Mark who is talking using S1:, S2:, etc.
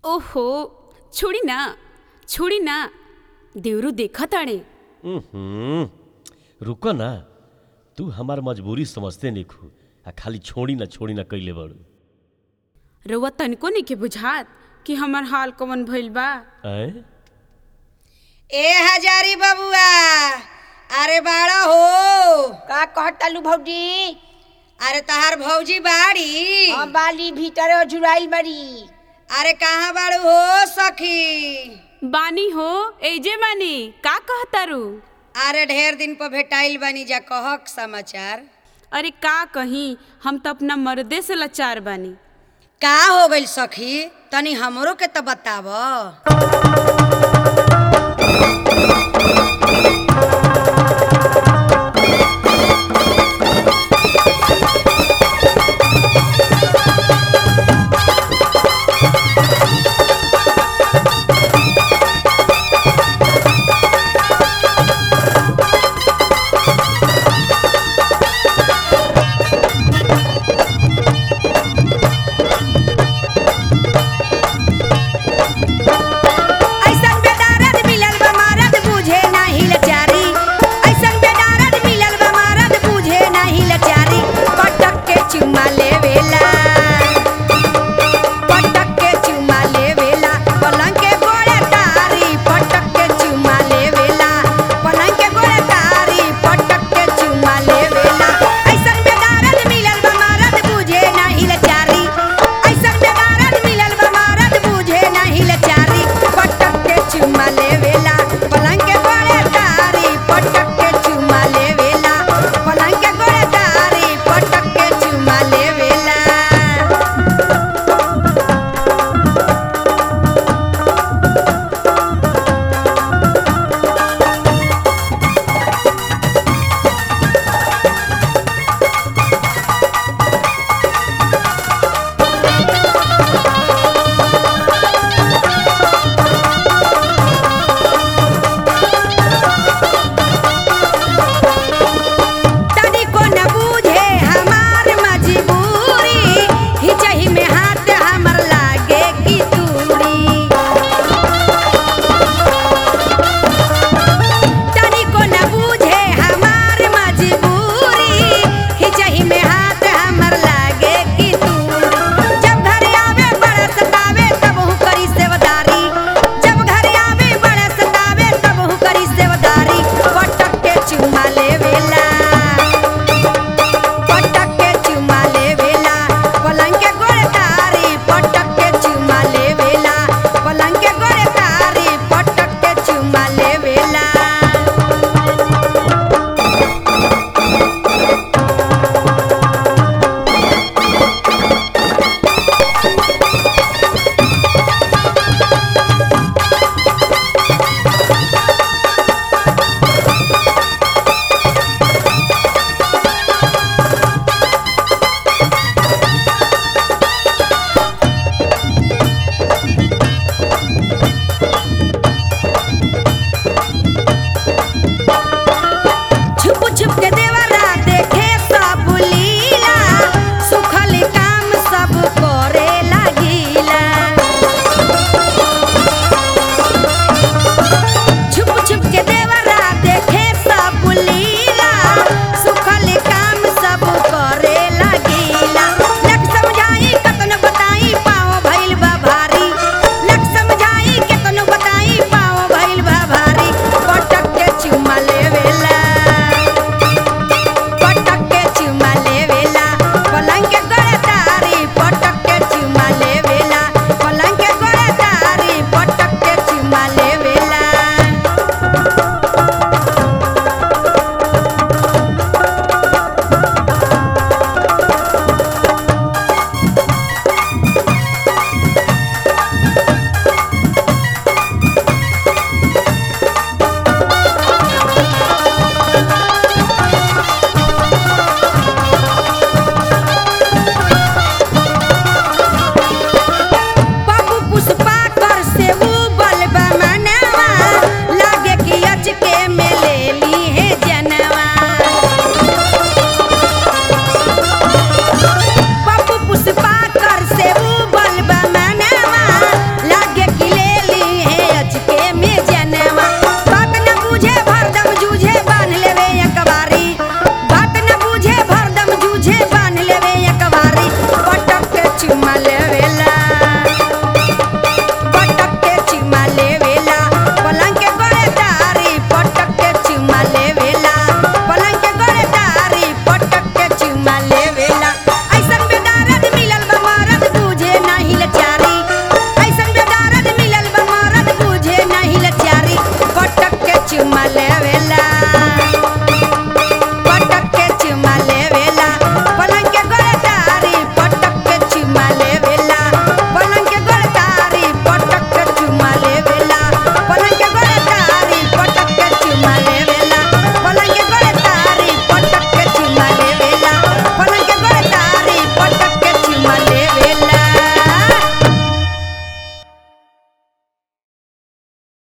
S1: ओहो छोड़ी ना छोड़ी ना देवरू देखा ताड़े
S2: हम्म, रुको ना तू हमार मजबूरी समझते निखू आ खाली छोड़ी ना छोड़ी ना कैले बड़ू
S1: रउआ तनिको नहीं के बुझात कि हमार हाल कवन भइल बा
S2: ऐ
S3: ए हजारी बबुआ अरे बाड़ा हो
S4: का कहतालू भौजी
S3: अरे तहार भौजी बाड़ी
S4: हम बाली भीतर झुराइल बड़ी
S3: अरे कहाँ बाड़ू हो सखी
S1: बानी हो एजे बानी का कहतारू
S3: अरे ढेर दिन पर भेटाइल बानी जा कहक समाचार
S1: अरे का कहीं हम तो अपना मर्दे से लाचार बानी
S3: का हो गइल सखी तनी हमरो के तो बताव